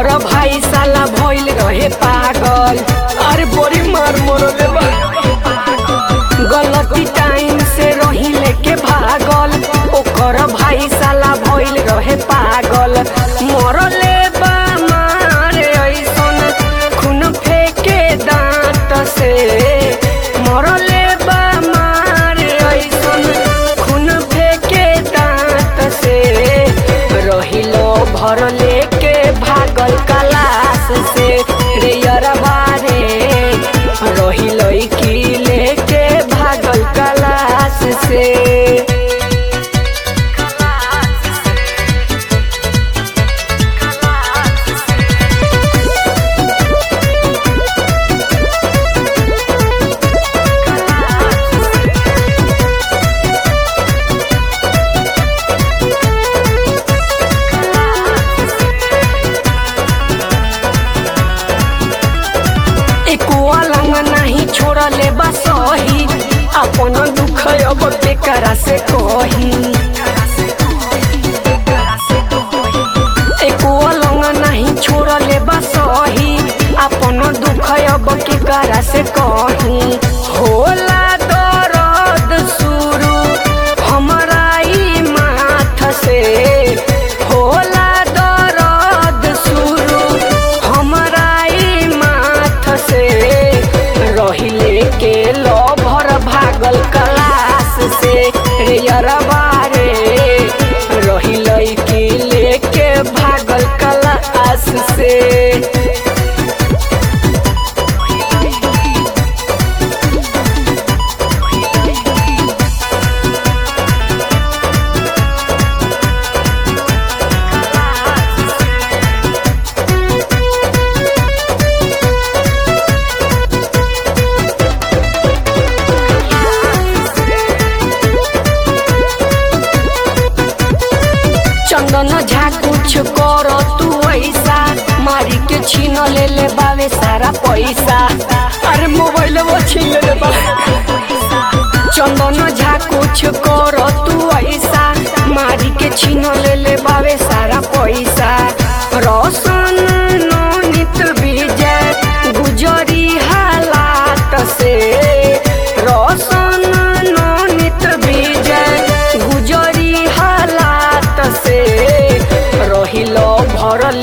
ओकर भाई साला भइल रहे पागल अरे बड़ी मार मरले बा गलती टाइम से रही लेके भागल ओकर भाई साला भइल रहे पागल मरले बा मारे ऐसन खून फेके दांत से मरले बा मारे ऐसन खून फेके दांत से रहिलो भर लेके भागल कलाश से रे यरबा रे रहिलो की लेके भागल कलाश से एको अलंग नहीं छोड़ले बा सही अपन दुख अब बेकरा से कही एको अलंग नहीं छोड़ले बा सही अपन दुख अब केकरा से कही होला दर्द शुरू हमरा ई माथ से होला दर्द शुरू हमरा ई माथ से रहिले के लभर भागल कलाश से रे यरबा रे रहिले के लेके भागल कलाश से चंदन झा कुछ कर तू ऐसा मारी के छीन ले ले बावे सारा पैसा अरे मोबाइल वो छीन ले बा चंदन झा कुछ कर तू ऐसा मारी के छीन ले ले बावे सारा पैसा रोशन नोनित विजय गुजरी हालात से रोशन नोनित विजय गुजरी हालात से रहिलो भरल